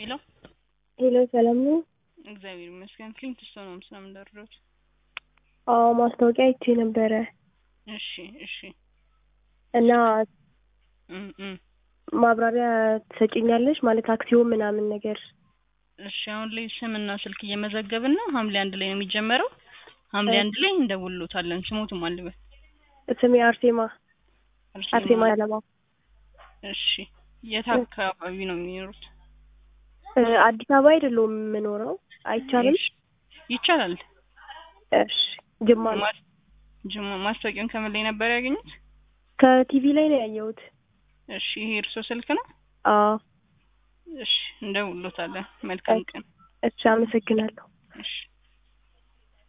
ሄሎ ሄሎ ሰላም ነው? እግዚአብሔር ይመስገን። ክሊንት ስቶን ነው ስለምን ደረሱት? አዎ ማስታወቂያ አይቼ ነበረ እሺ እሺ እና እም እም ማብራሪያ ትሰጪኛለሽ? ማለት አክሲዮን ምናምን ነገር እሺ አሁን ላይ ስምና ስልክ እየመዘገብን ነው። ሐምሌ አንድ ላይ ነው የሚጀመረው። ሐምሌ አንድ ላይ እንደውሎታለን። ስሞትም አልበል ስሜ አርሴማ አርሴማ ያለማ እሺ የት አካባቢ ነው የሚኖሩት? እ አዲስ አበባ አይደለሁም የምኖረው። አይቻልም? እሺ፣ ይቻላል። እሺ ጅማ ነው። ማ- ጅማ ማስታወቂያውን ከምን ላይ ነበር ያገኙት? ከቲቪ ላይ ነው ያየሁት። እሺ ይሄ እርሶ ስልክ ነው? አዎ እሺ እንደውሎታለን። መልካም ቀን። እሺ አመሰግናለሁ። እሺ